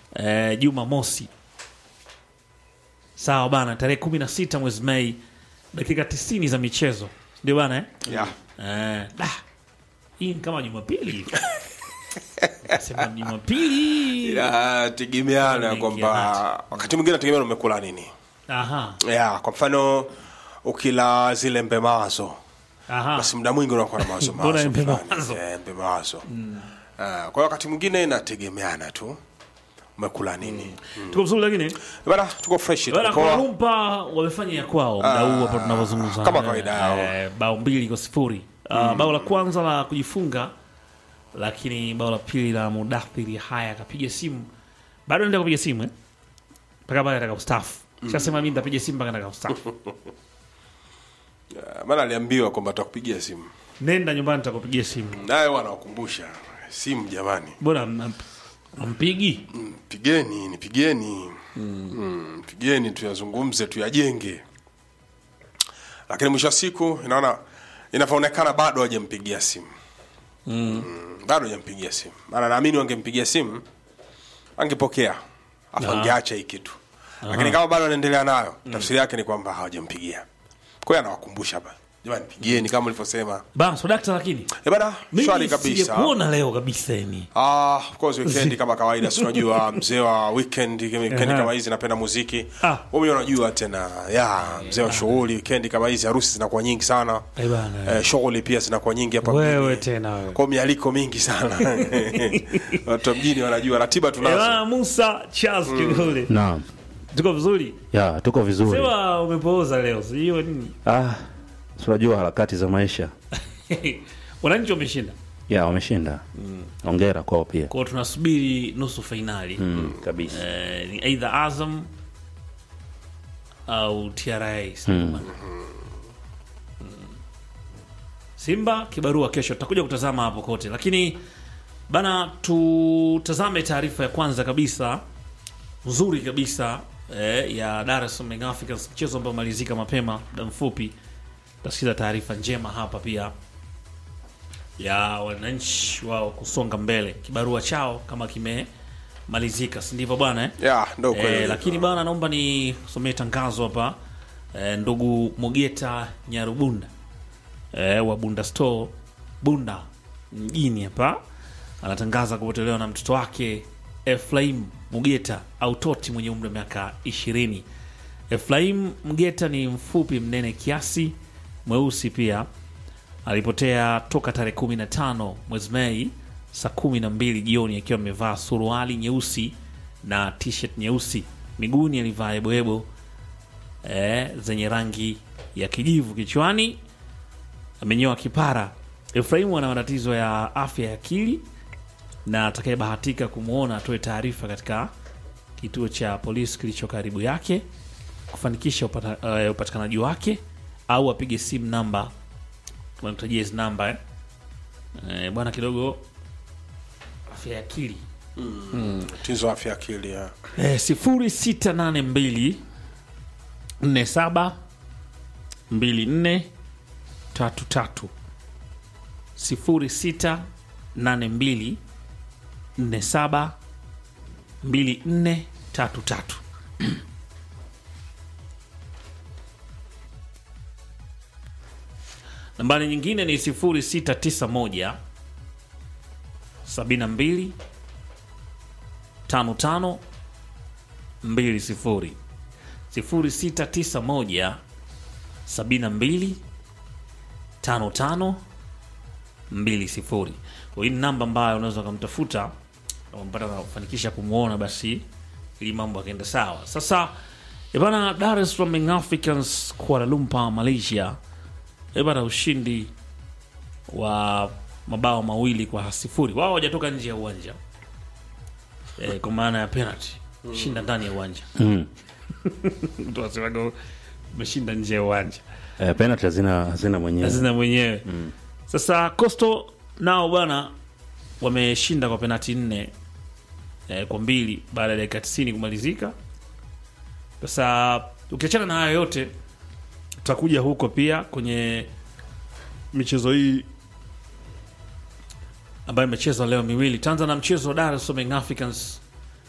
eh, Juma Mosi. Sawa bana, tarehe kumi na sita mwezi Mei, dakika tisini za michezo, ndio bana eh? yeah. Eh, da. Hii ni kama Jumapili hivi. Sema Jumapili. inategemeana Mengi kwamba ya wakati mwingine nategemea umekula nini Aha. yeah, kwa mfano ukila zile mbe mawazo Aha. basi muda mwingi unakuwa na mawazo Mbona mawazo mbe fulani. mawazo? Eh, mbe mawazo Ah, kwa hiyo wakati mwingine inategemeana tu umekula nini Tuko vizuri lakini bana tuko fresh tuko Bana poa. Kuala Lumpur wamefanya ya kwao muda huu hapo tunavyozungumza. kama kawaida yao. Eh, bao mbili kwa sifuri. Uh, bao la kwanza la kujifunga lakini bao la pili la Mudathiri haya akapiga simu. Bado anaendelea kupiga simu eh? Mpaka pale ataka kustaafu. Shasema mimi nitapiga simu mpaka nataka kustaafu. Ah, maana aliambiwa kwamba atakupigia simu Nenda nyumbani nitakupigia simu. naye wanawakumbusha simu jamani Bora am- ampigi. Mm, pigeni nipigeni mm, pigeni tuyazungumze tuyajenge lakini mwisho wa siku inaona inavyoonekana bado hajampigia simu mm. bado hajampigia simu maana naamini wangempigia simu angepokea afu angeacha hii kitu lakini kama bado anaendelea nayo tafsiri yake ni kwamba hawajampigia kwa hiyo anawakumbusha ba jamani pigeni kama ulivyosema Bana so dakta lakini Eh bana shwari mimi kabisa sijakuona leo kabisa yani. Ah, of course weekend kama kawaida si unajua mzee wa weekend weekend Aha. kama hizi napenda muziki Ah. wewe unajua tena ya mzee wa shughuli weekend kama hizi harusi zinakuwa nyingi sana Eh bana. eh, shughuli pia zinakuwa nyingi hapa Wewe mjini. tena wewe. kwa mialiko mingi sana watu wa mjini wanajua ratiba Eh tunazo bana Musa Charles Kigole. Naam. Tuko vizuri? Ya, tuko vizuri. Sema umepooza leo, sio nini? Ah, si unajua harakati za maisha. Wananchi wameshinda. Ya, wameshinda. Hongera kwao pia. Kwa hiyo tunasubiri nusu fainali. Mm, kabisa. Eh, ni either Azam au TRA Simba. Mm. Simba kibarua kesho, tutakuja kutazama hapo kote, lakini bana, tutazame taarifa ya kwanza kabisa nzuri kabisa eh, ya Dar es Salaam Young Africans, mchezo ambao umalizika mapema muda mfupi. Tutasikiza taarifa njema hapa pia ya wananchi wao kusonga mbele, kibarua chao kama kimemalizika, si ndivyo bwana eh? ya ndo kweli Eh, lakini bana, naomba nisomee tangazo hapa eh, ndugu Mogeta Nyarubunda eh, wa Bunda Store Bunda mjini hapa anatangaza kupotelewa na mtoto wake Efraim Mugeta au Toti mwenye umri wa miaka ishirini. Efraim Mgeta ni mfupi mnene kiasi, mweusi pia. Alipotea toka tarehe 15 mwezi Mei saa kumi na mbili jioni akiwa amevaa suruali nyeusi na t-shirt nyeusi. Miguuni alivaa eboebo eh, zenye rangi ya kijivu. Kichwani amenyoa kipara. Efraimu ana matatizo ya afya ya akili na atakayebahatika kumwona atoe taarifa katika kituo cha polisi kilicho karibu yake kufanikisha upata, eh, upatikanaji wake au apige simu namba tunakutajia hizi namba eh. Eh, bwana kidogo afya ya akili tizo afya akili ya eh, sifuri sita nane mbili nne saba mbili nne tatu tatu sifuri sita nane mbili nne saba mbili nne tatu tatu nambari nyingine ni sifuri sita tisa moja sabini na mbili tano tano mbili sifuri sifuri sita tisa moja sabini na mbili tano tano mbili sifuri kwa hii ni namba ambayo unaweza ukamtafuta umpata kufanikisha kumwona basi ili mambo akaenda sawa sasa ebana dar es salaam Young africans kuala lumpur malaysia ebana ushindi wa mabao mawili kwa sifuri wao hawajatoka nje ya uwanja e, kwa maana ya penalty shinda ndani ya uwanja Mm. mtu asemaga umeshinda nje ya uwanja Eh, penalty hazina hazina mwenyewe. hazina mwenyewe sasa costo nao bwana wameshinda kwa penati nne eh, kwa mbili baada ya dakika 90 kumalizika sasa ukiachana na hayo yote tutakuja huko pia kwenye michezo hii ambayo imechezwa leo miwili tanza na mchezo wa dar es salaam Young africans